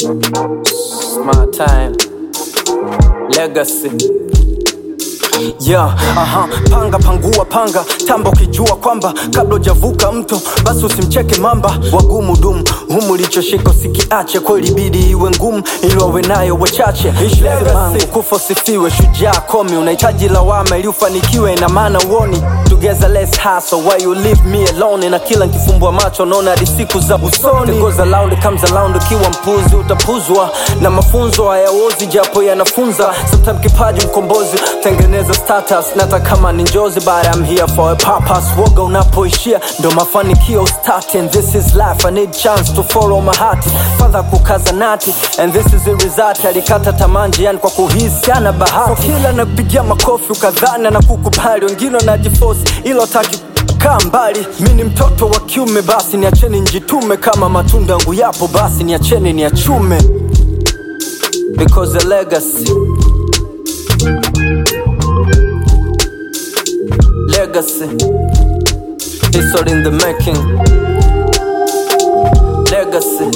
My time. Legacy. Yeah, aha, panga pangua panga tamba ukijua kwamba kabla hujavuka mto basi usimcheke mamba wagumu dumu humu lichoshika usikiache kweli bidi iwe ngumu ili wawe nayo wachache mangu kufa usifiwe shujaa komi unahitaji lawama ili ufanikiwe ina maana uoni together let's hustle why you leave me alone na kila nkifumbua macho naona hadi siku za busoni It goes around comes around ukiwa mpuzi utapuzwa na mafunzo hayaozi japo yanafunza sometimes kipaji mkombozi tengeneza status nata kama ni njozi but I'm here for a purpose woga unapoishia ndo mafanikio start and this is life I need chance to follow my heart fadha kukaza nati and this is the result alikata tamanji yani kwa kuhisi ana bahati so kila nakupigia makofi ukadhani na kukubali wengine wanajifosi ilo taki kaa mbali mi ni mtoto wa kiume basi niacheni njitume kama matunda yangu yapo basi niacheni niachume because the legacy legacy history in the making legacy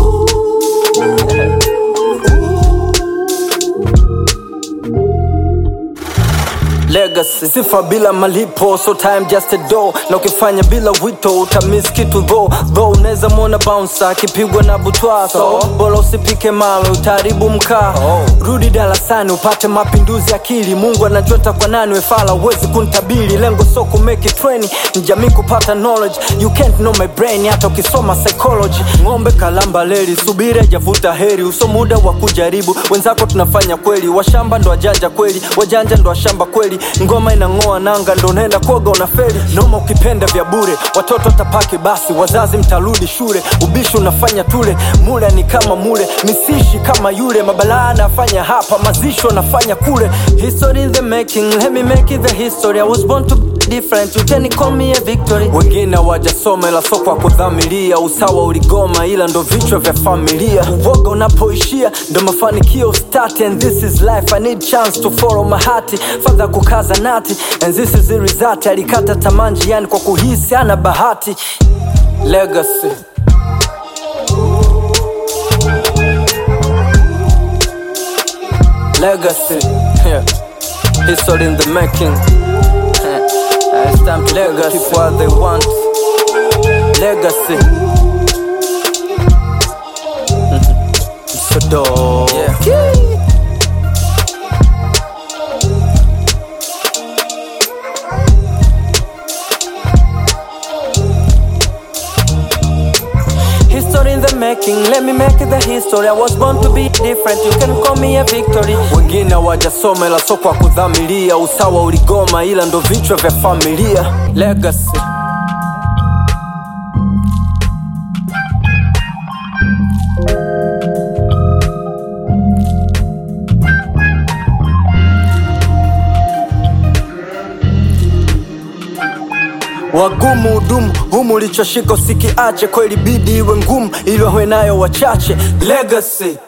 legacy sifa bila malipo so time just a door na ukifanya bila wito utamiss kitu tho tho unaweza mwona bouncer akipigwa na butwa so bora usipike malo utaharibu mkaa rudi darasani upate mapinduzi akili mungu anajota kwa nani wefala uwezi kuntabili lengo so kumeki treni ni jamii kupata knowledge you can't know my brain hata ukisoma psychology ng'ombe kalamba leli subiri ajavuta heri uso muda wa kujaribu wenzako tunafanya kweli washamba ndo wajanja kweli wajanja ndo washamba kweli ngoma inang'oa nanga ndo unaenda koga unaferi noma ukipenda vya bure watoto tapaki basi wazazi mtarudi shule ubishi unafanya tule mule ni kama mule misishi kama yule mabalaa anafanya hapa mazisho nafanya kule history in the making let me make it the history i was born to be different you can call me a victory wengine wajasoma ila soko wa kudhamiria usawa uligoma ila ndo vichwa vya familia uvoga unapoishia ndo mafanikio start and this is life i need chance to follow my heart fadha kukaza nati and this is the result alikata tamanji yani kwa kuhisi ana bahati legacy legacy yeah. history in the making Uh, it's time to legacy. keep what they want legacy so dope yeah. History in the making, let me make it the history. I was born to be different, you can call me a victory. Wengine wajasoma ila soko wa kudhamiria, usawa uligoma ila ndo vichwa vya familia. Legacy. wagumu hudumu humu lichoshika usikiache kweli bidi iwe ngumu ili wawe nayo wachache legacy